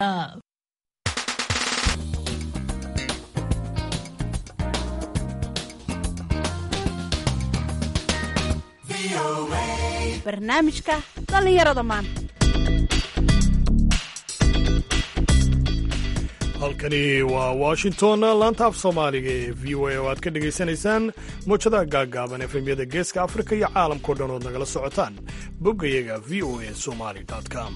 barnaamijka dhallinyarada maanta halkani waa washington laanta af soomaaliga ee v o a oo aad ka dhegaysanaysaan muujadaha gaaggaaban efemyada geeska afrika iyo caalamkao dhan ood nagala socotaan boggayaga v o a somali com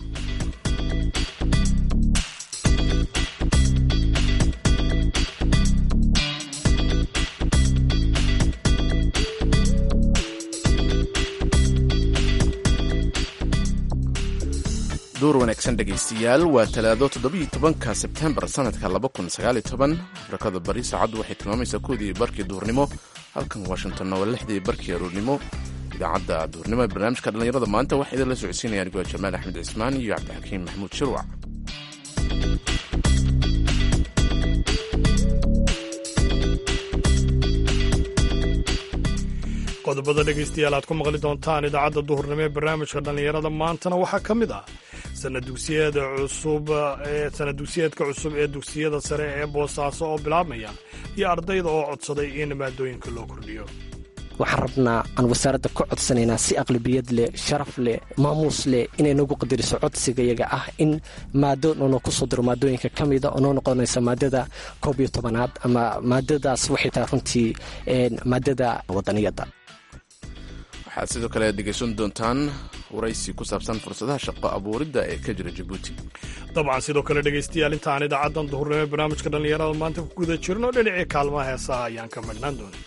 duur wanaagsan dhegaystayaal waa talaado toddobiiyo tobanka sebtembar sannadka laba kun sagaaliyo toban afrikada bari saacaddu waxay tilmaamaysaa koodii barkii duurnimo halkan washingtonna waa lixdii barkii aroornimo idaacadda duurnimo ee barnaamijka dhallinyarada maanta waxaa idinla socodsiinaya anigoo jamaal axmed cismaan iyo cabdixakiim maxamuud shirwac qodobada dhegaystayaal aad ku maqli doontaan idaacadda duhurnimo ee barnaamijka dhallinyarada maantana waxaa ka mid ah sanadugsiyeeda cusub ee sanad dugsiyeedka cusub ee dugsiyada sare ee boosaaso oo bilaabmaya iyo ardayda oo codsaday in maadooyinka loo kordhiyo waxaan rabnaa aan wasaaradda ka codsanaynaa si aqlabiyad leh sharaf leh maamuus leh inay nagu qadariso codsigayaga ah in maado noona kusoo diro maadooyinka ka mida oo noo noqonaysa maadada koob iyo tobanaad ama maadadaas waxay tahay runtii maadada wadaniyadda waxaad sidoo kale dhegaysan doontaan waraysi ku saabsan fursadaha shaqo abuuridda ee ka jira jabuuti dabcan sidoo kale dhegaystayaal intaan idaacaddan duhurnimo ee barnaamijka dhallinyarada maanta ku guda jirno dhinacii kaalmaha heesaha ayaan ka madhnaan doona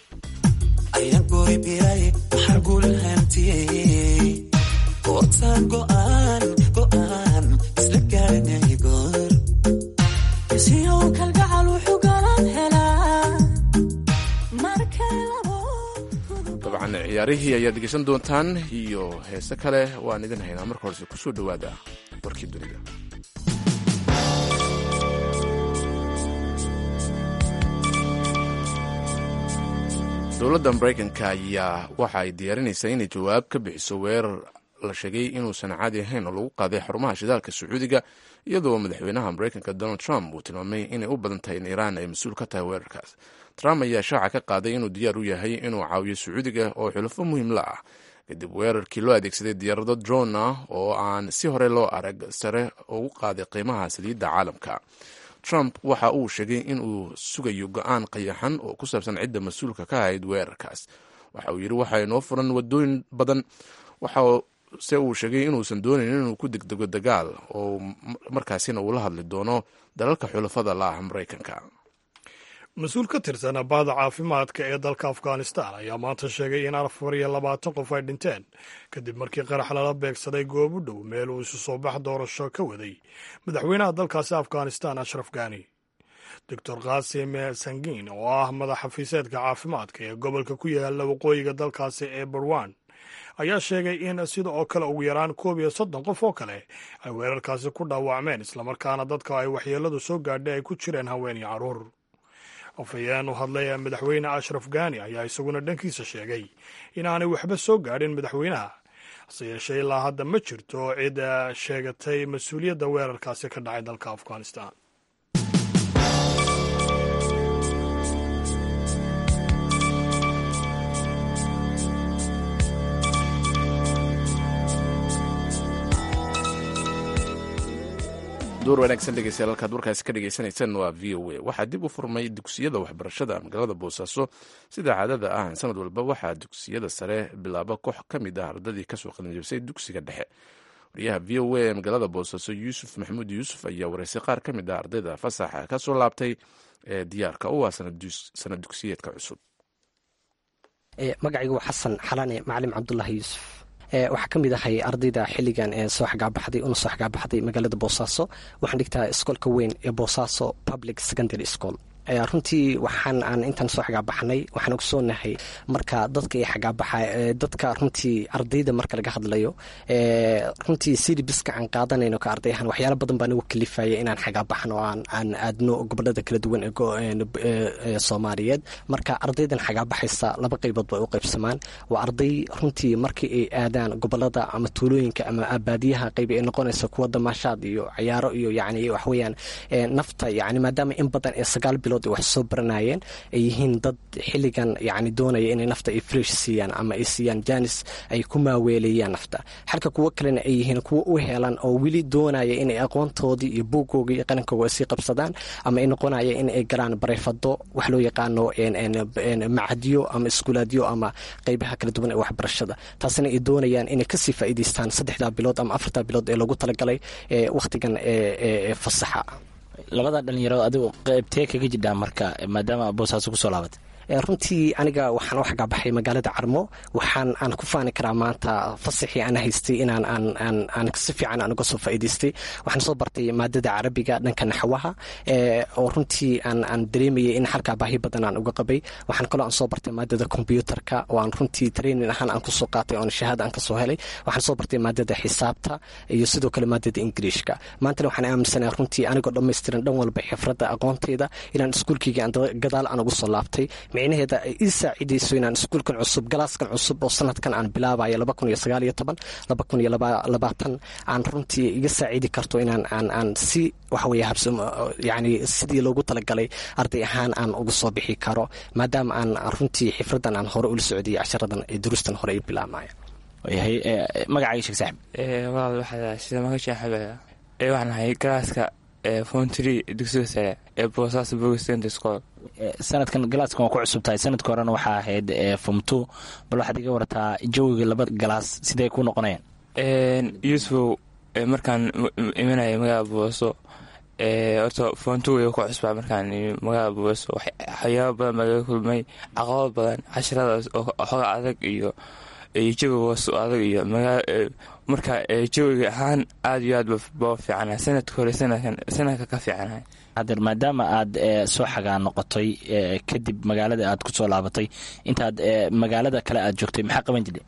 dabcan ciyaarihii ayaad dhegaysan doontaan iyo heese kale waan idin haynaa marka horese kusoo dhowaada warkii dunida dowladda maraykanka ayaa waxa ay diyaarinaysaa inay jawaab ka bixiso weerar la sheegay inuusan caadi ahayn oo lagu qaaday xarumaha shidaalka sacuudiga iyadoo madaxweynaha maraykanka donald trump uu tilmaamay inay u badan tahay in iiraan ay mas-uul ka tahay weerarkaas trump ayaa shaaca ka qaaday inuu diyaar u yahay inuu caawiyo sacuudiga oo xulafo muhiim la ah kadib weerarkii loo adeegsaday diyaarado dron ah oo aan si hore loo arag sare ugu qaaday qiimaha saliidda caalamka trump waxa uu sheegay in uu sugayo go-aan qayaxan oo ku saabsan cidda mas-uulka ka ahayd weerarkaas waxa uu yidhi waxaa inoo furan wadooyin badan waxa se uu sheegay inuusan doonayn inuu ku degdego dagaal oo markaasina uu la hadli doono dalalka xulafada la ah maraykanka mas-uul ka tirsan baada caafimaadka ee dalka afghanistan ayaa maanta sheegay in afar iyo labaatan qof ay dhinteen kadib markii qarax lala beegsaday goob u dhow meel uu isu soo bax doorasho ka waday madaxweynaha dalkaasi afghanistan ashraf ghani doctor khasim sangiin oo ah madax xafiiseedka caafimaadka ee gobolka ku yaala waqooyiga dalkaasi ee barwan ayaa sheegay in sida oo kale ugu yaraan koob iyo soddon qof oo kale ay weerarkaasi ku dhaawacmeen islamarkaana dadka ay waxyeeladu soo gaadhay ay ku jireen haween iyo carruur afhayeen u hadlay madaxweyne ashraf ghani ayaa isaguna dhankiisa sheegay inaanay waxba soo gaadhin madaxweynaha hase yeeshee ilaa hadda ma jirto cid sheegatay mas-uuliyadda weerarkaasi ka dhacay dalka afghanistan duur wanaagsan dhegeystayaal halkaad warkaasi ka dhegeysaneysaan waa v o a waxaa dib u furmay dugsiyada waxbarashada magaalada boosaaso sida caadada ah sanad walba waxaa dugsiyada sare bilaaba koox ka mid ah ardadii kasoo qalinjabisay dugsiga dhexe wariyaha v o a ee magaalada boosaaso yuusuf maxamuud yuusuf ayaa wareysay qaar ka mid ah ardayda fasaxa kasoo laabtay ee diyaarka u ah sanad dugsiyeedka cusub magacaygu waa xasan xalane macalim cabdulaahi yuusuf waxaa ka mid ahay ardayda xilligan ee soo xagaabaxday una soo xagaabaxday magaalada boosaaso waxaan dhigtaa iskoolka weyn ee boosaaso public secondary school runtii waxaan aan intaan soo xagaabaxnay waxaan ogsoonahay marka dadka ay xagaabaxa dadka runtii ardayda marka laga hadlayo runtii silibiska aan qaadanayno ka arday ahaan waxyaala badan baa nagu kalifaya inaan xagaabaxno oo aan aan aadno gobolada kala duwan ee soomaaliyeed marka ardaydan xagaabaxaysa laba qaybood bay u qaybsamaan waa arday runtii markii ay aadaan gobolada ama tuulooyinka ama baadiyaha qayb ay noqonaysa kuwa damaashaad iyo cayaaro iyo yani waxweyaan nafta yani maadaama in badan ee sagaal bilood ay wax soo baranayeen ay yihiin dad xilligan yani doonaya inay nafta ay fresh siiyaan ama ay siiyaan janis ay ku maaweeleeyaan nafta halka kuwo kalena ay yihiin kuwo u helan oo weli doonaya inay aqoontoodii iyo buugooga iyo qarankooga ay sii qabsadaan ama ay noqonaya in ay galaan bareyfado wax loo yaqaano macadyo ama iskuulaadyo ama qeybaha kala duwan ee waxbarashada taasina ay doonayaan inay kasii faa'iidaystaan saddexdaa bilood ama afartaa bilood ee loogu talagalay wakhtigan ee fasaxa labada dhalinyaro adigu qeybtee kaga jidhaa marka maadaama boosaaso kusoo laabatay runtii aniga waxaan u xagaabaxay magaalada carmo waxaan aan ku faani karaa maanta fasaxii aan haystay inaan aan si fiican aan uga soo faa'iidaystay waxaan soo bartay maadada carabiga dhanka naxwaha oo runtii aan dareemayay in halkaa baahi badan aan uga qabay waxaan kaloo aan soo bartay maadada kombyuutarka oo aan runtii training ahaan aan kusoo qaatay oon shahaada aan kasoo helay waxaan soo bartay maadada xisaabta iyo sidoo kale maadada ingiriishka maantana waxaan aaminsanahay runtii anigoo dhammaystiran dhan walba xifradda aqoonteyda inaan iskuulkeyga gadaal aan ugu soo laabtay micnaheeda ay ii saacidayso inaan iskuulkan cusub galaaskan cusub oo sanadkan aan bilaabayo aan runtii iga saacidi karto inaan aan si waxaweye yani sidii loogu talagalay arday ahaan aan uga soo bixi karo maadaama aan runtii xifradan aan hore ula socdiyay casharadan ee duruustan hore ay bilaabmaya yahay magacaaga sheeg saaxib walaal waxaa sida magaca xabaya ee waxaan ahay galaaska fontry dugsiga sare ee boosaaso bogstent school sanadkan galaaskan waa ku cusub tahay sanadka horena waxaa ahayd fomto bal waxaad iga warataa jawiga laba galaas sidee ku noqonayaan yusufow markaan imanaya magaalada booso horta foonto way ku cusbaa markaan magaalada booso waxyaaba badan baa laga kulmay caqabad badan casharadaas oo xoga adag iyo jawiga booso adag iyo marka jawiga ahaan aada iyo aad baa fiicana sanadka hore sanadka ka fiicanahay hadeer maadaama aad soo xagaa noqotay kadib magaalada aad ku soo laabatay intaad magaalada kale aad joogtay maxaa qaban jirtay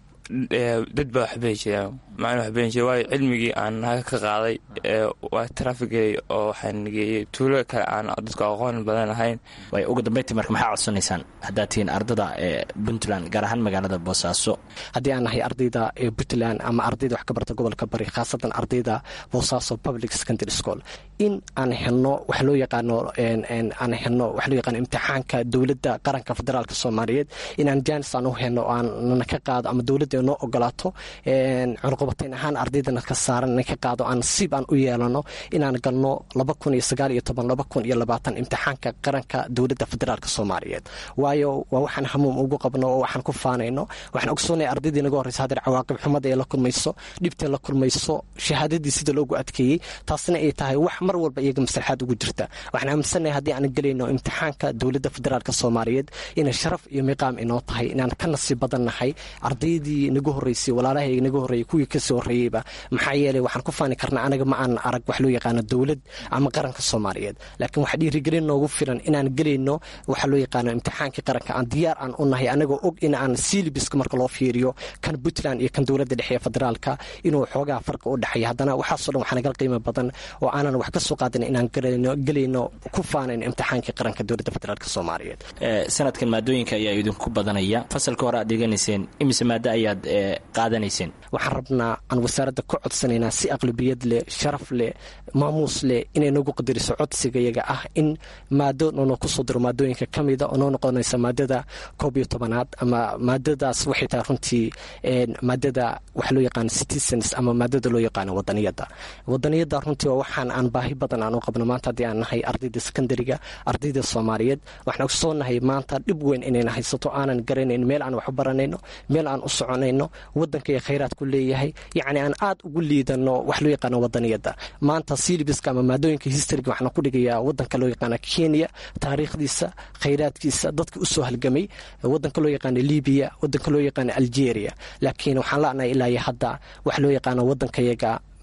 dad baa waxbay jiraan macna waxbay jira waayo cilmigii aan naga ka qaaday waa trafikay oo waxaan geeyey tuulo kale aan dadku aqoon badan lahayn way ugu dambeyntii marka maxaa codsanaysaan haddaad tihiin ardada ee puntland gaar ahaan magaalada boosaaso haddii aan nahay ardayda ee puntland ama ardayda wax ka barta gobolka bari khaasatan ardayda boosaaso public secondary school in aan helno wax loo yaqaano aan helno wax loo yaqaano imtixaanka dowladda qaranka federaalka soomaaliyeed inaan jaanis aan u helno oo aan nana ka qaado ama dowladda noo ogolaato cunuqubatayn ahaan ardaydana ka saaran na ka qaado aan siib aan u yeelano inaan galno laba kun iyo sagaal iyo toban laba kun iyo labaatan imtixaanka qaranka dowladda federaalk soomaaliyeed waayo waa waxaan hamuum ugu qabno oo waxaan ku faanayno waxaan ogsoonaya ardaydii naga horreysa hadeer cawaaqib xumada ee la kulmayso dhibtee la kulmayso shahaadadii sida loogu adkeeyey taasna ay tahay wax mar walba iyaga maslaxaad ugu jirta waxaan aaminsannahay haddii aan gelayno imtixaanka dowladda federaalk soomaaliyeed inay sharaf iyo miqaam inoo tahay inaan ka nasiib badan nahay ardaydii naga horreysay walaalahayga naga horreeyay kuwii kasii horreeyeyba maxaa yeeley waxaan ku faani karnaa anaga ma aan arag wax loo yaqaano dowlad ama qaranka soomaaliyeed laakiin waxaa dhiirigelin noogu filan inaan gelayno waxa loo yaqaano imtixaankii qaranka aan diyaar aan u nahay anagoo og in aan silibiska marka loo fiiriyo kan puntland iyo kan dowladda dhexe ee federaalka inuu xoogaa farqi u dhexeeya haddana waxaasoo dhan waxaa nagal qiimo badan oo aanan wax ka soo qaadin inaan gelayno ku faanayno imtixaankii qaranka dowladda federaalk soomaaliyeed sanadkan maadooyinka ayaa idinku badanaya fasalka hore aad dhiganayseen imise maado ayaad qaadanayseen waxaan rabnaa aan wasaaradda ka codsanaynaa si aqlabiyad leh sharaf leh maamuus leh inay nagu qadariso codsigayaga ah in maado noona kusoo diro maadooyinka ka mida oo noo noqonaysa maadada koob iyo tobanaad ama maadadaas waxay tahay runtii maadada waxa loo yaqaano citizens ama maadada loo yaqaano wadaniyadda wadaniyadda runtii waa waxaan aan baahi badan aan u qabno maanta haddii aan nahay ardayda secondariga ardayda soomaaliyeed waxaan ogsoonahay maanta dhib weyn inayna haysato aanan garanayn meel aan wax u baranayno meel aan u soconayno wadanka iyo khayraad ku leeyahay yacni aan aad ugu liidano wax loo yaqaano wadaniyadda maanta silibiska ama maadooyinka historyga waxaan ku dhigayaa wadanka loo yaqaano kenya taariikhdiisa khayraadkiisa dadka usoo halgamay wadanka loo yaqaano libiya wadanka loo yaqaano algeria laakiin waxaan la'nahay ilaa iyo hadda wax loo yaqaano wadankayaga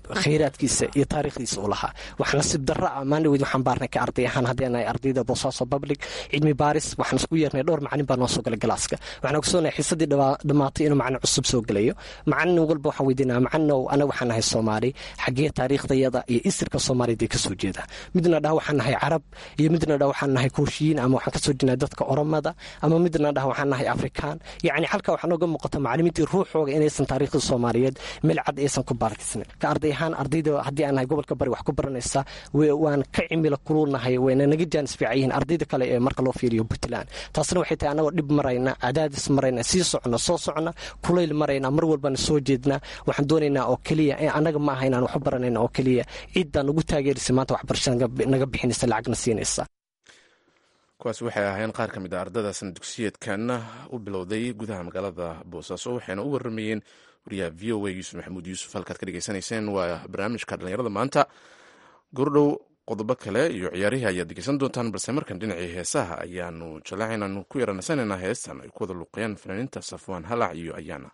khayraadkiisa iyo taariikhdiisa u lahaa wax nasiib darra ah maandhaweyd waxaan baarnay ka arday ahaan haddii anahay ardayda boosaaso public cilmi baaris waxaan isku yeernay dhowr macalin baa noo soo galay galaaska waxaan ogsoonahay xiisadii dhammaatay inuu macalin cusub soo gelayo macalin walba waxaan weydiinaa macalinow anaga waxaan nahay soomaali xaggee taariikhdayada iyo isirka soomaaliyad ay kasoo jeeda midna dhah waxaan nahay carab iyo midna dhah waxaan nahay kooshiyiin ama waxaan kasoo jeednaa dadka oromada ama midna dhah waxaan nahay afrikaan yacni halka waxaa nooga muuqata macalimiintii ruuxooga inaysan taariikhda soomaaliyeed meel cad aysan ku baarkisnayn ka arday ahaan ardayda haddii aan nahay gobolka bari wax ku baranaysa waan ka cimila kulunahay wayna naga jaanis fiican yihiin ardayda kale ee marka loo fiiriyo puntland taasna waxay tahay anagoo dhib marayna cadaadis marayna sii socna soo socna kulayl marayna mar walbana soo jeedna waxaan doonaynaa oo keliya anaga ma aha inaan wax baranayna oo keliya ciddaan ugu taageeraysa maanta waxbarashada naga bixinaysa lacagna siinaysa kuwaas waxay ahayn qaar ka mid a ardada sana dugsiyeedkan u bilowday gudaha magaalada boosaaso waxayna u waramayeen wariyaha v o a yuusuf maxamuud yuusuf halkaad ka dhegeysanayseen waa barnaamijka dhallinyarada maanta gordhow qodobo kale iyo ciyaarihii ayaad degeysan doontaan balse markan dhinacii heesaha ayaanu jallaacaynanu ku yaranasanaynaa heestan ay ku wada luuqayaan fanaaniinta safwaan halac iyo ayaana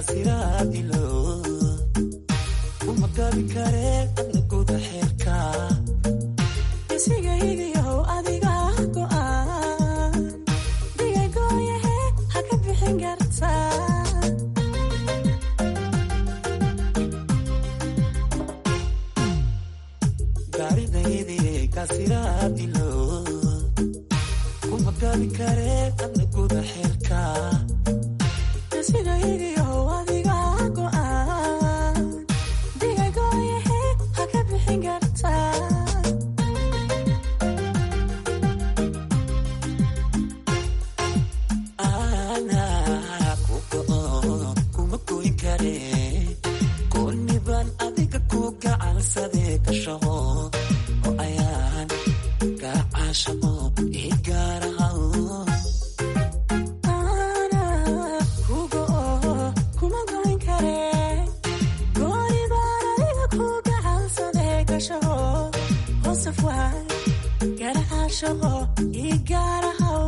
kasiraadilo uma gabi kare adna guda xeerka isigaygiyow adiga go'aan digagooyahe ha ka bixin karta gaaridaydi kasiraadilo uma gabi kare adna guda xeerka isigaygiyow adiga go'aan digagooyahe ha ka bixin karta ana ku go'o kuma goyn kare gooni baan adiga ku gacansade ka shaqo oo ayaan gacaashaqo ii gaarahaw Ana kuga oo kuma goyn kare gooni baan adiga ku gacansaday gashaho hoosaf waay garacaashaqo ii gaarahaw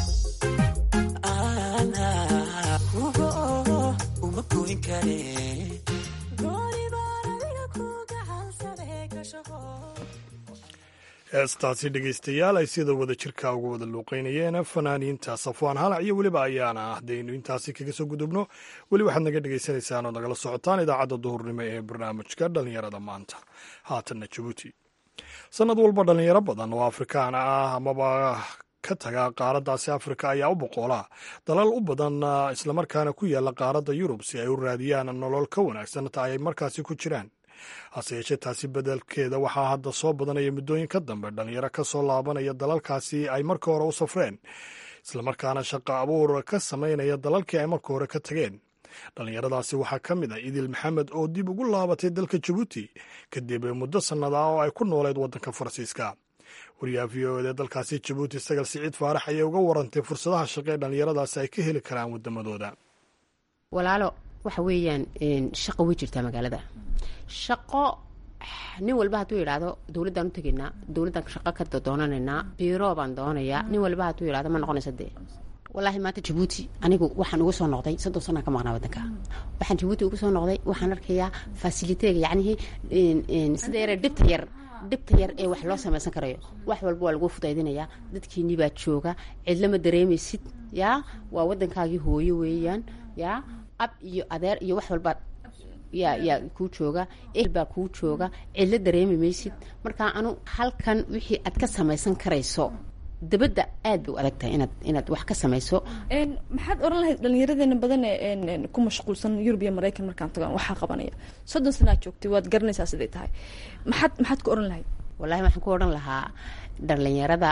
ana kuga oo uma goyn kare gooni baan adiga ku gacansaday gashaho heestaasi dhegaystayaal ay sida wada jirka uga wada luuqeynayeen fanaaniinta safwaan halac iyo weliba ayaana haddaynu intaasi kaga soo gudubno weli waxaad naga dhagaysanaysaan oo nagala socotaan idaacadda duhurnimo ee barnaamijka dhallinyarada maanta haatanna jabuuti sannad walba dhallinyaro badan oo afrikaan ah amaba ka taga qaaraddaasi afrika ayaa u boqoolaa dalal u badan islamarkaana ku yaalla qaaradda yurub si ay u raadiyaan nolol ka wanaagsan ta ay markaasi ku jiraan hase yeeshee taasi bedelkeeda waxaa hadda soo badanaya muddooyin ka dambe dhalinyaro ka soo laabanaya dalalkaasi ay marka hore u safreen islamarkaana shaqo abuur ka samaynaya dalalkii ay marka hore ka tageen dhallinyaradaasi waxaa ka mid ah idil maxamed oo dib ugu laabatay dalka jabuuti kadib muddo sannada oo ay ku nooleed waddanka faransiiska wariyaha v o ed ee dalkaasi jabuuti sagal siciid faarax ayay uga warantay fursadaha shaqo ee dhallinyaradaasi ay ka heli karaan waddamadooda walaalo waxa weeyaan shaqo way jirtaa magaalada shaqo nin walba hadduu yidhaahdo dowladdaan u tegaynaa dowladdan shaqo ka doonanaynaa biiro baan doonayaa nin walba hadduu yidhahdo ma noqonaysa dee wallaahi maanta jabuuti anigu waxaan uga soo noqday soddon sanaan ka maqnaa waddanka waxaan jabuuti uga soo noqday waxaan arkayaa fasiliteega yacnihii sida yare dhibta yar dhibta yar ee wax loo samaysan karayo wax walba waa lagu fudaydinayaa dadkiinii baa jooga cidlama dareemaysid yaa waa waddankaagii hooyo weeyaan yaa ab iyo adeer iyo wax walba yaa yaa kuu jooga ehel baa kuu jooga cidlo dareemi maysid marka anu halkan wixii aad ka samaysan karayso dabadda aad bay u adag tahay inaad inaad wax ka samayso maxaad oran lahayd dhallinyaradeena badan ee ku mashquulsan yurub iyo maraykan markaan tagaan waxaa qabanaya soddon sanaad joogtay waad garanaysaa siday tahay maxaad maxaad ku oran lahayd wallahi waxaan ku odhan lahaa dhallinyarada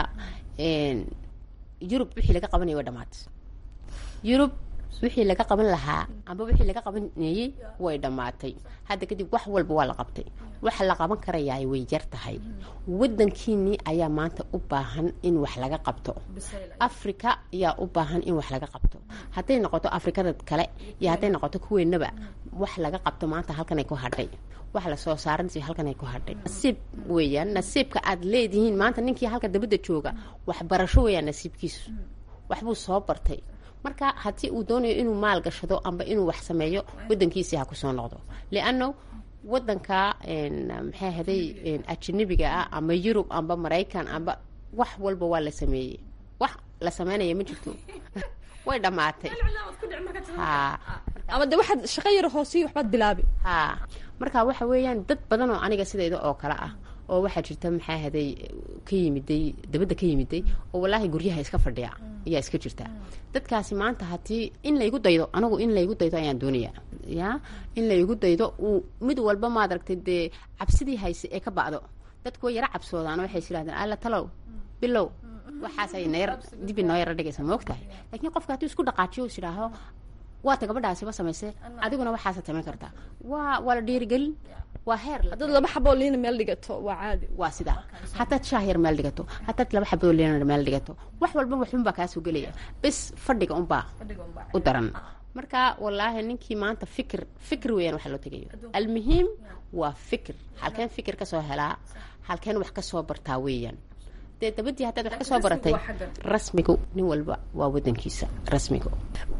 yurub wixii laga qabanaya waa dhamaad yurub wixii laga qaban lahaa amba wixii laga qabanayey way dhammaatay hadda kadib wax walba waa la qabtay waxa la qaban karayaa way yar tahay wadankiinii ayaa maanta u baahan in wax laga qabto africa ayaa u baahan in wax laga qabto hadday noqoto afrikada kale iyo hadday noqoto kuweenaba wax laga qabto maanta halkanay ku hadhay wax lasoo saaransi halkanay ku hadhay nasiib weeyaan nasiibka aad leedihiin maanta ninkii halka dabadda jooga waxbarasho weeyaan nasiibkiisu waxbuu soo bartay marka haddii uu doonayo inuu maal gashado amba inuu wax sameeyo wadankiisii ha kusoo noqdo lianno wadanka maxay haday ajanabiga ah ama yurub amba maraykan amba wax walba waa la sameeyey wax la sameynaya ma jirto way dhammaatay ha ama de waxaad shaqo yaro hoosiyo waxbaad bilaabi ha marka waxa weeyaan dad badan oo aniga sidayda oo kale ah oo waxaa jirta maxaa haday ka yimiday dabadda ka yimiday oo wallaahi guryaha iska fadhiya ayaa iska jirta dadkaasi maanta haddii in laygu daydo anagu in laygu daydo ayaan doonaya ya in laygu daydo uu mid walba maad aragtay dee cabsidii hayse ee ka ba'do dadku way yaro cabsoodaan waxay is yidhahdeen alla talow bilow waxaasay nayar dibi noo yaro dhigaysa ma ogtahay laakiin qofka hadduu isku dhaqaajiyo is idhaaho waata gabadhaasiba samayse adiguna waxaasa samayn kartaa waa waa la dhiirigelin waa heer haddaad laba xaboo liina meel dhigato waa caadi waa sidaa hadaad shaah yar meel dhigato hadaad laba xaboo liina meel dhigato wax walba waxunbaa kaasoo gelaya bes fadhiga unbaa u daran marka wallaahi ninkii maanta fikir fikir weeyaan waxa loo tegayo almuhiim waa fikir halkeen fikir kasoo helaa halkeen wax kasoo bartaa weeyaan dee dabadii haddaad wax kasoo baratay rasmigu nin walba waa wadankiisa rasmigu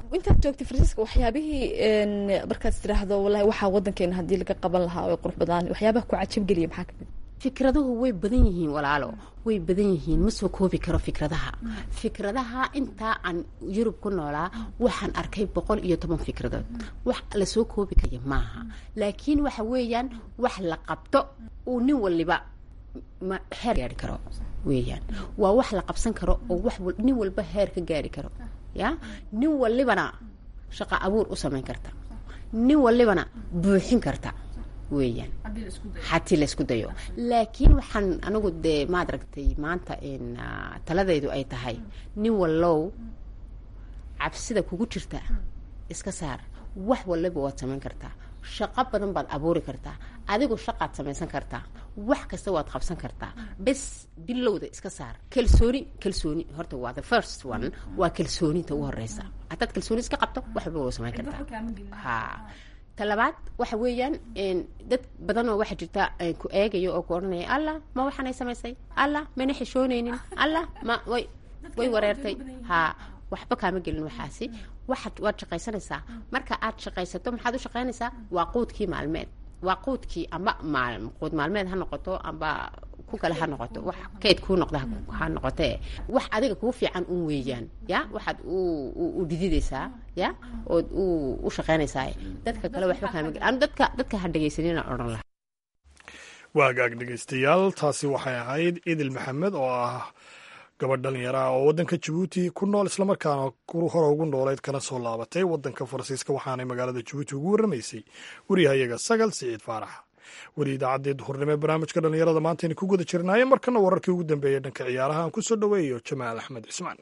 intaad joogtay faransiiska waxyaabihii een, markaad tiraahdo wallahi waxaa wadankeena haddii laga qaban lahaa way qurux badaan waxyaabaha ku cajabgeliya maxaa kamid fikraduhu way badan yihiin walaalo way badan yihiin ma soo koobi karo fikradaha fikradaha intaa aan yurub ku noolaa waxaan arkay boqol iyo toban fikradood wax lasoo koobi karaya maaha laakiin waxa weeyaan wax la qabto uu nin waliba ma heer gaari karo weeyaan waa wax la qabsan karo oo wax wal- nin walba heer ka gaari karo ya nin walibana shaqo abuur u samayn karta nin walibana buuxin karta weeyaan hatii laysku dayo laakiin waxaan anigu dee maad aragtay maanta in ah, taladaydu ay tahay nin wallow cabsida kugu jirta iska saar wax waliba waad samayn kartaa shaqo badan baad abuuri kartaa adigu shaqaad samaysan kartaa wax kasta waad qabsan kartaa bes bilowda iska saar kalsooni kalsooni horta waa the first one waa kalsooninta ugu horeysa haddaad kalsooni iska qabto wax walba waa samayn kartaa ha talabaad waxa weeyaan een, dad badan oo waxaa jirta een, ku eegayo oo ku odhanaya allah ma waxaanay samaysay allah mana xishoonaynin allah ma way way wareertay ha waxba kaama gelin waxaasi waxaad waad shaqaysanaysaa marka aad shaqaysato maxaad u shaqaynaysaa waa quudkii maalmeed waa quudkii amba maal quud maalmeed ha noqoto amba ku kale ha noqoto wax keyd kuu noqda ha- ha noqotee wax adiga kuu fiican un weeyaan ya waxaad u u- u dhididaysaa ya ood u u shaqaynaysaa dadka kale waxba kaama gelin anu dadka dadka ha dhegaysanina odhan laha waagaag dhegaystayaal taasi waxay ahayd idil maxamed oo ah gabadh dhalinyaro ah oo waddanka jabuuti ku nool islamarkaana ku- hore ugu nooleyd kana soo laabatay waddanka faransiiska waxaanay magaalada jabuuti ugu warramaysay wariyahayaga sagal siciid faarax weli idaacaddii duhurnimo ee barnaamijka dhallinyarada maantaynu ku guda jirnaaye markana wararkii ugu dambeeyey dhanka ciyaaraha aan ku soo dhoweeyo jamaal axmed cismaan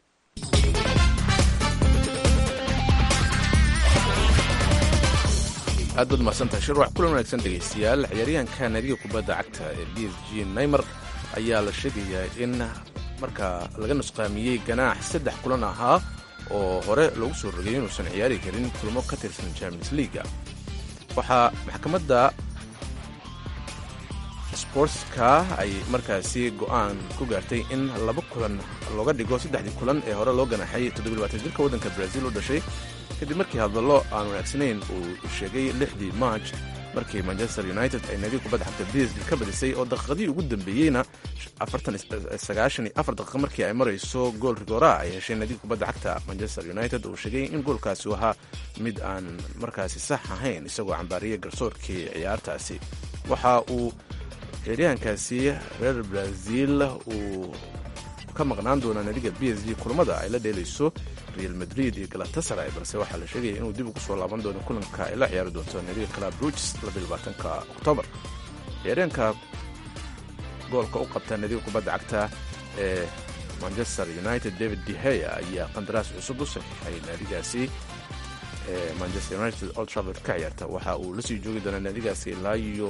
aad baad mahadsantahay shirwax kulan wanaagsan dhegaystayaal ciyaaryahanka naadiga kubadda cagta ee b s g neymer ayaa la sheegayaa in marka laga nusqaamiyey ganaax saddex kulan ahaa oo hore loogu soo rogay inuusan ciyaari karin kulmo ka tirsan champions leaga waxaa maxkamadda sportska ay markaasi go'aan ku gaartay in laba kulan looga dhigo saddexdii kulan ee hore loo ganaxay jirka waddanka brazil u dhashay kadib markii hadallo aan wanaagsanayn uu sheegay lixdii march markii manchester united ay naadiga kubadda xagta bsg ka badisay oo daqiiqadii ugu dambeeyeyna daqiiqa markii ay marayso gool rigora ay heshay naadiga kubadda xagta manchester united uu sheegay in goolkaasi uu ahaa mid aan markaasi sax ahayn isagoo cambaariyay garsoorkii ciyaartaasi waxa uu ciyaaryahankaasi reer brazil uu ka maqnaan doonaa naadiga b s g kulamada ay la dheelayso real madrid iyo galatasaray balse waxaa la sheegaya inuu dib ugu soo laaban doono kulanka ay la ciyaari doonto naadiga club bruges ka oktoobar ciyaaryahanka goolka u qabta naadiga kubadda cagta ee manchester united david deheya ayaa qandaraas cusub u saxiixay naadigaasi ee manchester united old trafford ka ciyaarta waxa uu la sii joogi doonaa naadigaasi ilaa iyo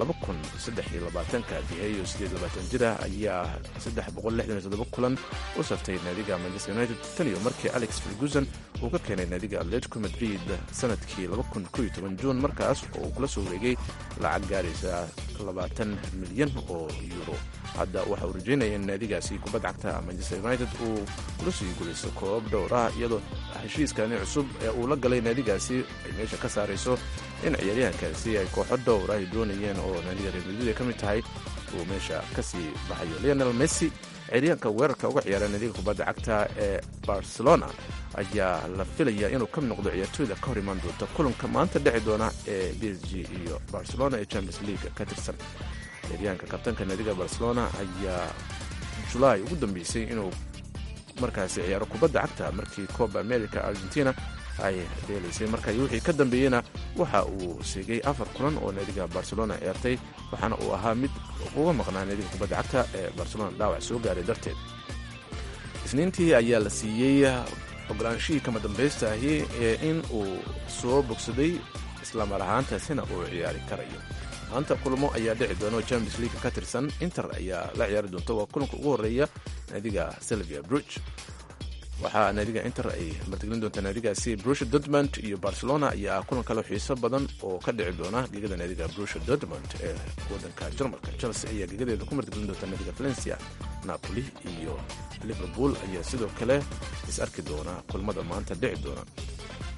ka diheyo jira ayaa kulan u saftay naadiga manchester united tan iyo markii alex ferguson uu ka keenay naadiga atletico madrid sanadkii juun markaas oo uu kula soo wareegay lacag gaaraysa milyan oo euro hadda waxa uu rajeynaya in naadigaasi kubadda cagta manchester united uu kula sii gulayso koobab dhowr ah iyadoo heshiiskani cusub ee uu la galay naadigaasi ay meesha ka saarayso in ciyaaryahankaasi ay kooxo dhowr ay doonayeen oo naadiga reer madrid ay ka mid tahay uu meesha ka sii baxayo leonel messi ciyaaryahanka weerarka uga ciyaara naadiga kubadda cagta ee barcelona ayaa la filayaa inuu ka mid noqdo ciyaartooyda ka hor imaan doonta kulanka maanta dheci doona ee b s g iyo barcelona ee champions league ka tirsan ciyaaryahanka kabtanka naadiga barcelona ayaa julaay ugu dambeysay inuu markaasi ciyaaro kubadda cagta markii coba america argentina ay dheelaysay marka wixii ka dambeeyena waxa uu seegay afar kulan oo naadiga barcelona ciyaartay waxaana uu ahaa mid uga maqnaa naadiga kubadda cagta ee barcelona dhaawac soo gaaray darteed isniintii ayaa la siiyey ogolaanshihii kama dambaysta ahi ee in uu soo bogsaday islamar ahaantaasina uu ciyaari karayo maanta kulamo ayaa dhici doona oo champions league ka tirsan inter ayaa la ciyaari doonta waa kulanka ugu horeeya naadiga selvia bruge waxaa naadiga inter ay martigelin doontaa naadigaasi brusha dortmund iyo barcelona ayaa kulan kale xiiso badan oo ka dhici doona gegada naadiga brusha dortmund ee wadanka jarmalka chelsea ayaa gegadeeda ku martigelin doonta naadiga valencia napoli iyo liverpool ayaa sidoo kale is arki doona kulmada maanta dhici doona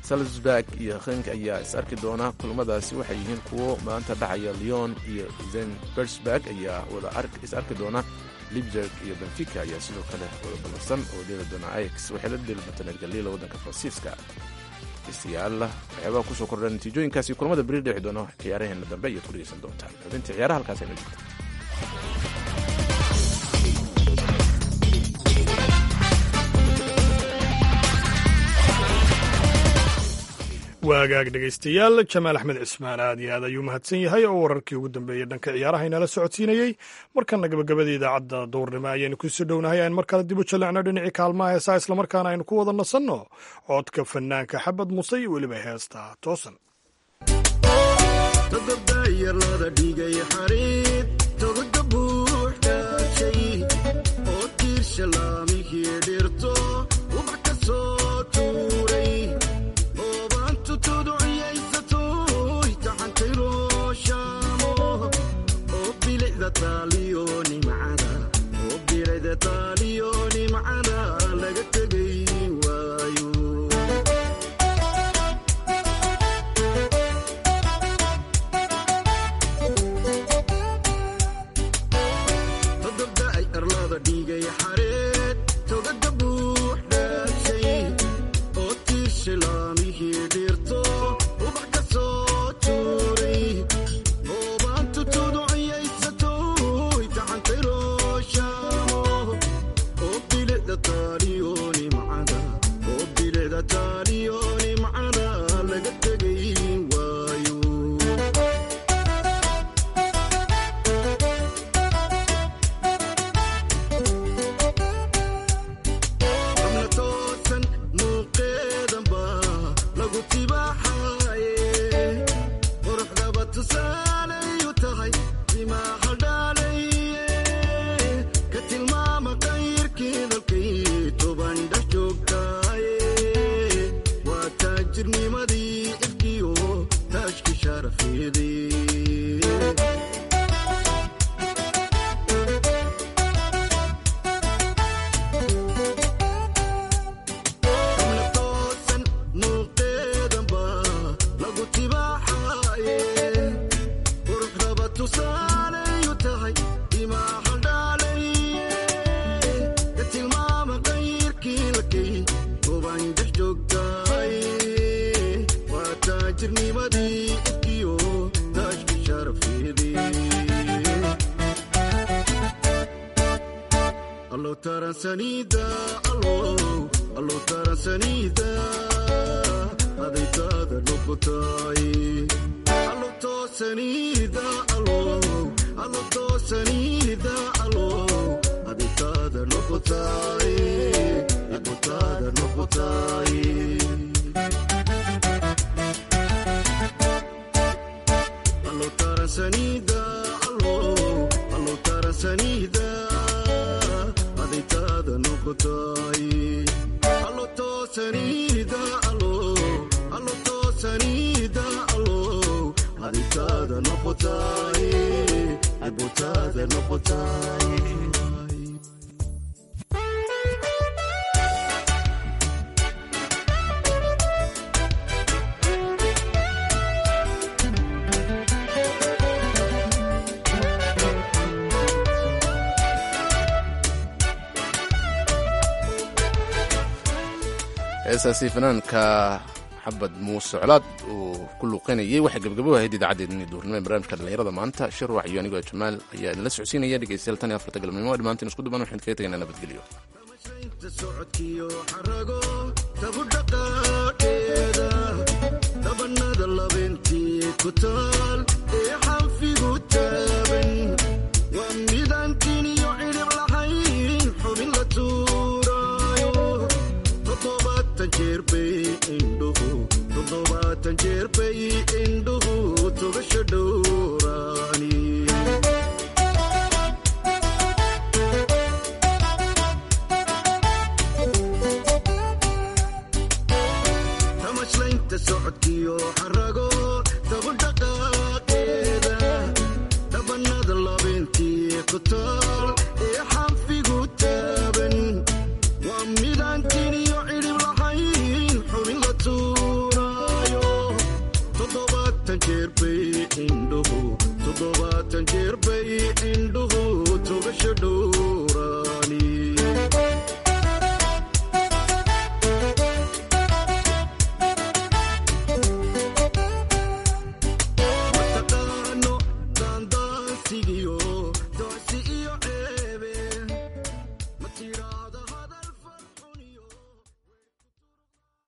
salzburg iyo henk ayaa is arki doona kulamadaasi waxay yihiin kuwo maanta dhacaya leon iyo zenbersburg ayaa wada is arki doona libzerg iyo benfica ayaa sidoo kale wada ballansan oo dheeli doona ix waxay la dheeli doontaa nergalila waddanka faransiiska dhegeystayaal waxyaabaha kusoo kordha natiijooyinkaasi kulamada beri dhexi doona ciyaaraheena dambe ayaad ku dhegeysan doontaan xubintii ciyaaraha halkaas ayna jirta waagaag dhegaystayaal jamaal axmed cismaan aad iyo aad ayuu mahadsan yahay oo wararkii ugu dambeeyey dhanka ciyaaraha inala socodsiinayey markana gabagabada idaacadda duurnimo ayaynu kusoo dhownahay aan mar kale dib u jallecno dhinacii kaalmaha heesaa islamarkaana aynu ku wada nasanno codka fanaanka xabad muse iyo weliba heesta toosan heesaasi fanaanka xabad muuse colaad uu ku luuqeynayay waxay gabgabo ahayd idaacaddeenni duurnimo ee barnaamijka dhallinyarada maanta shirwax iyo anigoo jamaal ayaa idinla socodsiinaya dhegeystayaal tan iyo afarta galabnimo dhammaantiin isku duban waxaan kaga tegaynaa nabadgelyo dabanada labentii ku taal ee xanfigu taaban waa midaantiin iyo cidhib lahayn xubin la tuuraayo toddobaatan jeer bay indhuhu toddobaatan jeer bay indhuhu tugasho dhowraani tamashlaynta socodkiyo xarago tabudhaqaaqeeda dhabanada labentii ku taal